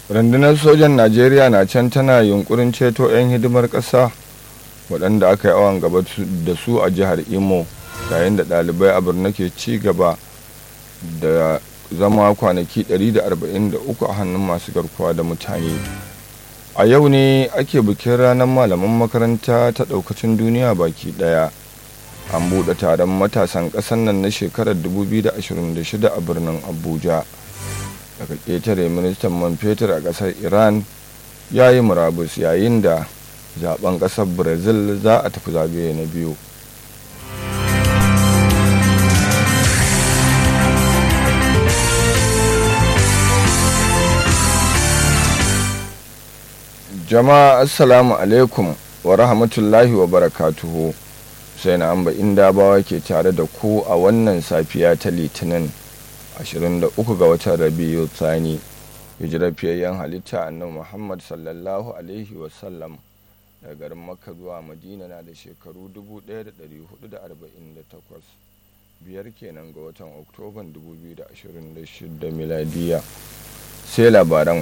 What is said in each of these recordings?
rundunar sojan najeriya na can tana yunkurin ceto 'yan hidimar ƙasa waɗanda aka yi awon gaba da su a jihar imo yayin da ɗalibai a birni ke ci gaba da zama kwanaki 143 a hannun masu garkuwa da mutane a yau ne ake bikin ranar malaman makaranta ta ɗaukacin duniya baki ɗaya an buɗe taron matasan ƙasar nan na shekarar 2026 a birnin abuja daga ƙetare ministan man fetur a ƙasar iran ya yi murabus yayin da zaben ƙasar brazil za a tafi zagaye na biyu jama'a assalamu alaikum wa rahmatullahi wa barakatuhu sai na amba inda bawa ke tare da ku a wannan safiya ta litinin 23 ga watan rabiu tsani hijirar fiyayyen halitta annabi muhammad sallallahu alaihi wasallam daga garin makka zuwa madina na da shekaru 1448 biyar kenan ga watan oktoban 2026 miladiya sai labaran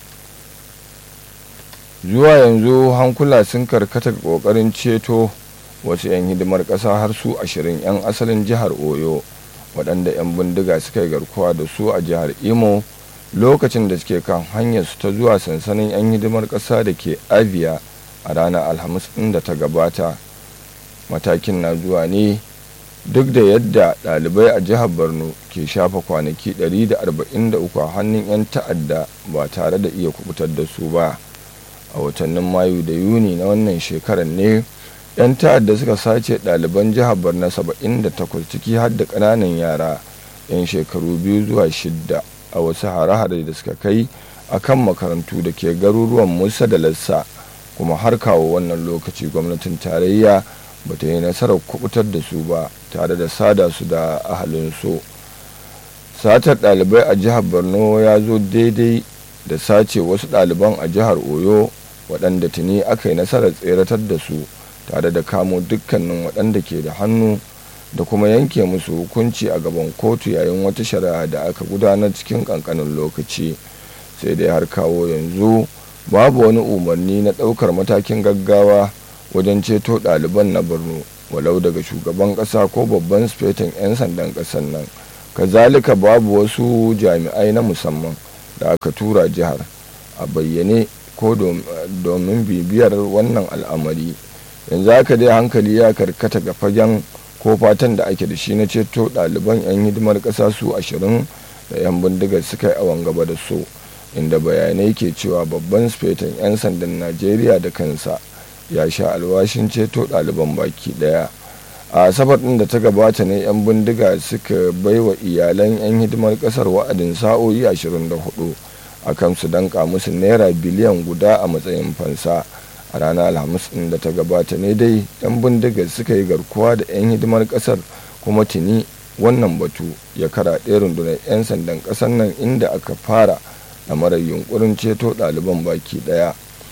zuwa yanzu hankula sun karkata kokarin ceto wasu 'yan hidimar ƙasa har su ashirin 'yan asalin jihar oyo waɗanda 'yan bindiga suka yi garkuwa da su a jihar imo lokacin da suke kan hanyar su ta zuwa sansanin 'yan hidimar ƙasa da ke abia a ranar alhamis ɗin da ta gabata matakin na zuwa ne duk da yadda ɗalibai a jihar borno ke shafa kwanaki 143 a hannun 'yan ta'adda ba tare da iya kubutar da su ba a watannin mayu da yuni na wannan shekarar ne 'yan ta'adda suka sace ɗaliban jihar borno 78 ciki har da ƙananan yara 'yan shekaru biyu zuwa shidda a wasu hare-hare da suka kai a kan makarantu da ke garuruwan musa da lassa kuma har kawo wannan lokaci gwamnatin tarayya ba ta yi nasarar kubutar da su ba tare da sada su da ahalinsu satar ɗalibai a jihar borno ya zo daidai da sace wasu ɗaliban a jihar oyo waɗanda tuni aka yi nasarar tseratar da su tare da kamo dukkanin waɗanda ke da hannu da kuma yanke musu hukunci a gaban kotu yayin wata shari'a da aka gudanar cikin ƙanƙanin lokaci sai dai har kawo yanzu babu wani umarni na ɗaukar matakin gaggawa wajen ceto ɗaliban na borno walau daga shugaban ƙasa ko babban sufetin 'yan sandan ƙasar nan kazalika babu wasu jami'ai na musamman da aka tura jihar a bayyane ko domin bibiyar wannan al'amari yanzu haka dai hankali ya karkata ga fagen ko fatan da ake da shi na ceto ɗaliban 'yan hidimar ƙasa su ashirin da 'yan bindigar suka yi awon gaba da su inda bayanai ke cewa babban sufetin 'yan sandan najeriya da kansa ya sha alwashin ceto ɗaliban baki ɗaya a asabar ɗin da ta gabata ne 'yan bindiga suka baiwa iyalan 'yan hidimar ƙasar wa'adin sa'o'i 24 akan su danka musu naira biliyan guda a matsayin fansa a ranar alhamis ɗin da ta gabata ne dai 'yan bindigar suka yi garkuwa da 'yan hidimar ƙasar kuma tuni wannan batu ya karaɗe rundunar 'yan sandan ƙasar nan inda aka fara marar yunkurin ceto ɗaliban baki ɗaya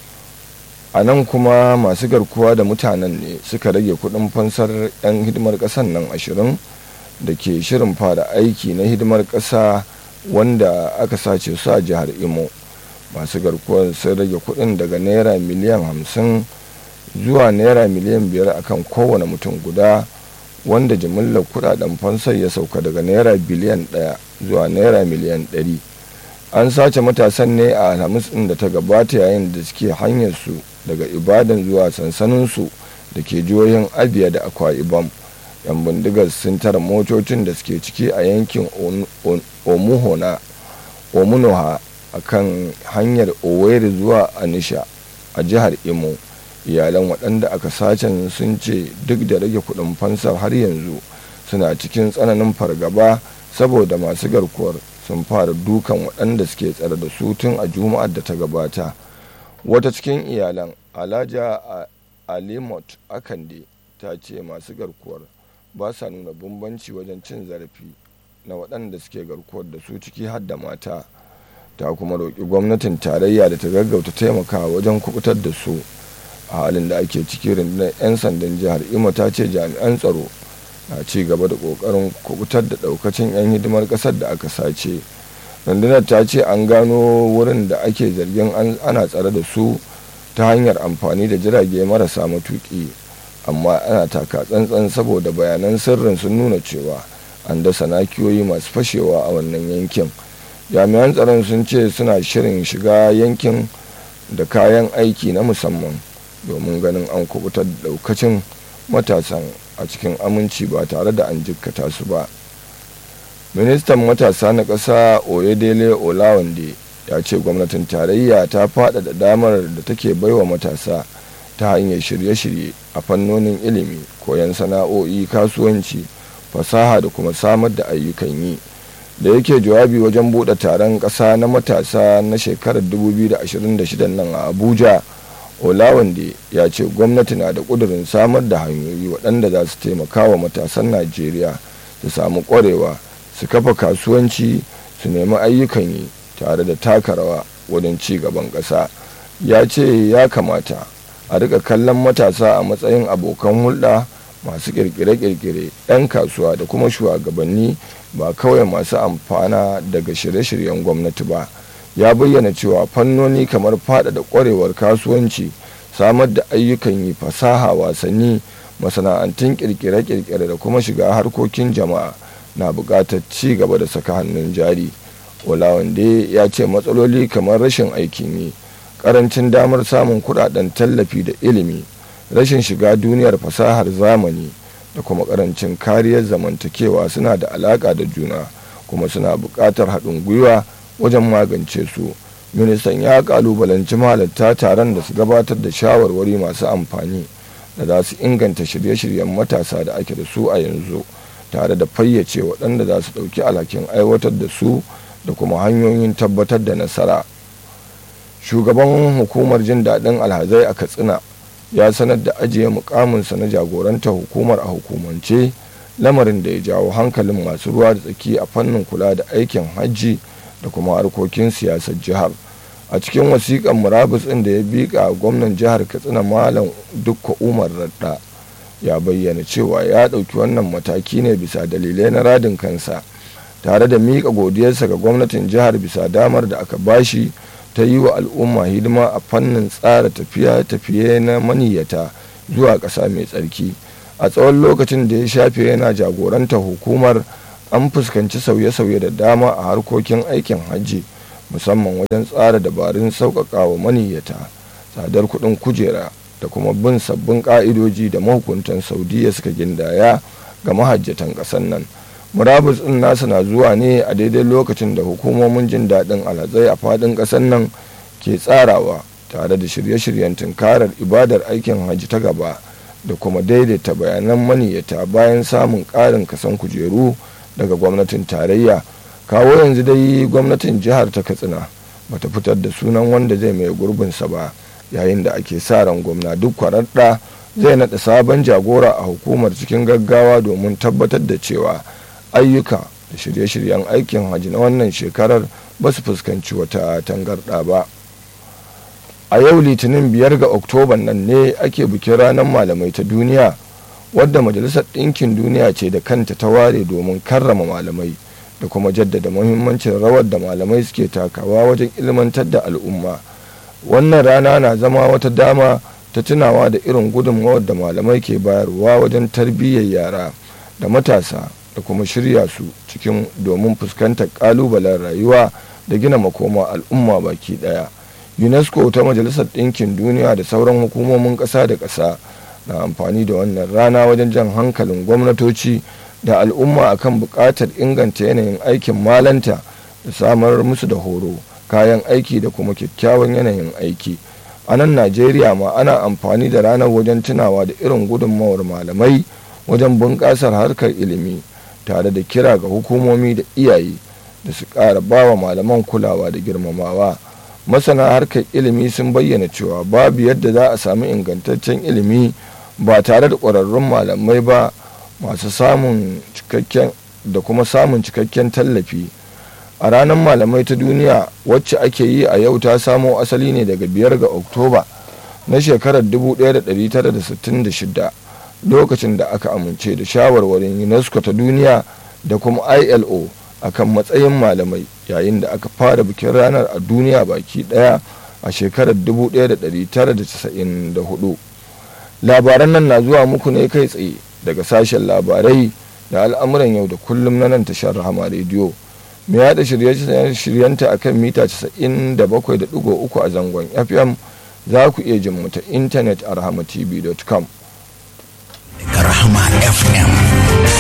a nan kuma masu garkuwa da mutanen ne suka rage kuɗin fansar 'yan hidimar ƙasar nan ashirin da ke shirin fara aiki na hidimar ƙasa wanda aka sace su a jihar imo masu garkuwar sun rage kudin daga naira miliyan hamsin zuwa naira miliyan biyar akan kowane mutum guda wanda jimillar kudaden fansar ya sauka daga naira biliyan daya zuwa naira miliyan ɗari an sace matasan ne a alhamis ɗin da ta gabata yayin da suke hanyar su daga ibadan zuwa sansaninsu da ke jihohin abia da akwa ibam yan bindigar sun tara motocin da suke ciki a yankin omuhona omunoha a kan hanyar owerri zuwa anisha a jihar imo iyalan waɗanda aka sacen sun ce duk da rage kuɗin fansar har yanzu suna cikin tsananin fargaba saboda masu garkuwar sun fara dukan waɗanda suke tsare da su tun a juma'ar da ta gabata wata cikin iyalan alhaja alimot akande ta ce masu garkuwar ba sa nuna bambanci wajen cin zarafi na waɗanda suke garkuwar da su ciki har da mata ta kuma roƙi gwamnatin tarayya da ta gaggauta taimakawa wajen kubutar da su a halin da ake ciki rundunar 'yan sandan jihar imo ta ce jami'an tsaro na ci gaba da ƙoƙarin kubutar da ɗaukacin 'yan hidimar ƙasar da aka sace rundunar ta ce an gano wurin da ake zargin ana tsare da su ta hanyar amfani da jirage marasa matuki amma ana taka tsantsan saboda bayanan sirrin sun nuna cewa an dasa nakiyoyi masu fashewa a wannan yankin jami'an tsaron sun ce suna shirin shiga yankin da kayan aiki na musamman domin ganin an kubutar da daukacin matasan a cikin aminci ba tare da an jikkata su ba ministan matasa na ƙasa oyedele olawande ya ce gwamnatin tarayya ta faɗaɗa damar da take baiwa matasa ta hanyar shirye-shirye a fannonin ilimi koyon sana'o'i kasuwanci fasaha da kuma samar da ayyukan yi da yake jawabi wajen buɗe taron ƙasa na matasa na shekarar 2026 nan a abuja olawande ya ce gwamnati na da ƙudurin samar da hanyoyi waɗanda za su taimaka wa matasan najeriya su samu ƙwarewa su kafa kasuwanci su nemi ayyukan yi tare da taka rawa wajen ci gaban ƙasa ya ce ya kamata a rika kallon matasa a matsayin abokan hulɗa masu kirkire-kirkire 'yan kasuwa da kuma shugabanni ba kawai masu amfana daga shirye-shiryen gwamnati ba ya bayyana cewa fannoni kamar faɗaɗa ƙwarewar kasuwanci samar da ayyukan yi fasaha wasanni masana'antun kirkire-kirkire da kuma shiga harkokin jama'a na buƙatar ci gaba da saka hannun jari olawande ya ce matsaloli kamar rashin aikin yi ƙarancin damar samun kuɗaɗen tallafi da ilimi rashin shiga duniyar fasahar zamani da kuma karancin kariyar zamantakewa suna da alaka da juna kuma suna buƙatar haɗin gwiwa wajen magance su ministan ya kalubalanci mahalarta taron da su gabatar da shawarwari masu amfani da za su inganta shirye-shiryen matasa da ake da su a yanzu tare da fayyace waɗanda za su ɗauki alhakin aiwatar da su da kuma hanyoyin tabbatar da nasara shugaban hukumar jin daɗin alhazai a katsina ya sanar da ajiye mukaminsa na jagoranta hukumar a hukumance lamarin da ya jawo hankalin masu ruwa da tsaki a fannin kula da aikin hajji da kuma harkokin siyasar jihar a cikin wasiƙan murabus ɗin da ya biƙa gwamnan jihar katsina malam dukka umar radda ya bayyana cewa ya ɗauki wannan mataki ne bisa dalilai na radin kansa tare da miƙa godiyarsa ga gwamnatin jihar bisa damar da aka bashi ta yi wa al'umma hidima a fannin tsara tafiye-tafiye na maniyyata zuwa ƙasa mai tsarki a tsawon lokacin da ya shafe yana jagoranta hukumar an fuskanci sauye-sauye da dama a harkokin aikin hajji musamman wajen tsara dabarun sauƙaƙa wa maniyyata tsadar kuɗin kujera da kuma bin sabbin ƙa'idoji da mahukuntan saudiya suka gindaya ga mahajjatan ƙasar nan murabus ɗin nasa na zuwa ne a daidai lokacin da hukumomin jin daɗin alhazai a faɗin ƙasar nan ke tsarawa tare da shirye-shiryen tunkarar ibadar aikin hajji ta gaba da kuma daidaita bayanan maniyyata bayan samun ƙarin kasan kujeru daga gwamnatin tarayya kawo yanzu dai gwamnatin jihar ta katsina bata fitar da sunan wanda zai mai gurbinsa ba yayin da ake sa ran gwamna duk kwararda zai naɗa sabon jagora a hukumar cikin gaggawa domin tabbatar da cewa ayyuka da shirye-shiryen aikin hajji na wannan shekarar ba su fuskanci wata tangarɗa ba a yau litinin biyar ga oktoban nan ne ake bikin ranar malamai ta duniya wadda majalisar ɗinkin duniya ce da kanta ta ware domin karrama malamai da kuma jaddada muhimmancin rawar da malamai suke takawa wajen ilmantar da al'umma wannan rana na zama wata dama ta tunawa da irin gudunmawar da malamai ke bayarwa wajen tarbiyyar yara da matasa da kuma shirya su cikin domin fuskantar kalubalen rayuwa da gina makoma al'umma baki daya unesco ta majalisar ɗinkin duniya da sauran hukumomin ƙasa da ƙasa na amfani da wannan rana wajen jan hankalin gwamnatoci da al'umma akan buƙatar inganta yanayin aikin malanta da samar musu da horo kayan aiki da kuma kyakkyawan yanayin aiki a nan najeriya ma ana amfani da ranar wajen tunawa da irin gudunmawar malamai wajen bunƙasar harkar ilimi tare da kira ga hukumomi da iyaye da su ƙara bawa malaman kulawa da girmamawa masana harkar ilimi sun bayyana cewa babu yadda za a sami ingantaccen ilimi ba tare da ƙwararrun malamai ba masu samun cikakken da kuma samun cikakken tallafi a ranar malamai ta duniya wacce ake yi a yau ta samo asali ne daga biyar ga oktoba na shekarar 1966 lokacin da aka amince da shawarwarin unesco ta duniya da kuma ilo akan matsayin malamai yayin da aka fara bikin ranar a duniya baki daya a shekarar 1994 labaran nan na zuwa muku ne kai tsaye daga sashen labarai da al'amuran yau da kullum na nan tashar rahama rediyo mai yada shirye-shiryenta a kan mita 97.3 a zangon fm za ku iya jin mu ta intanet a rahamatv.com Rahama FM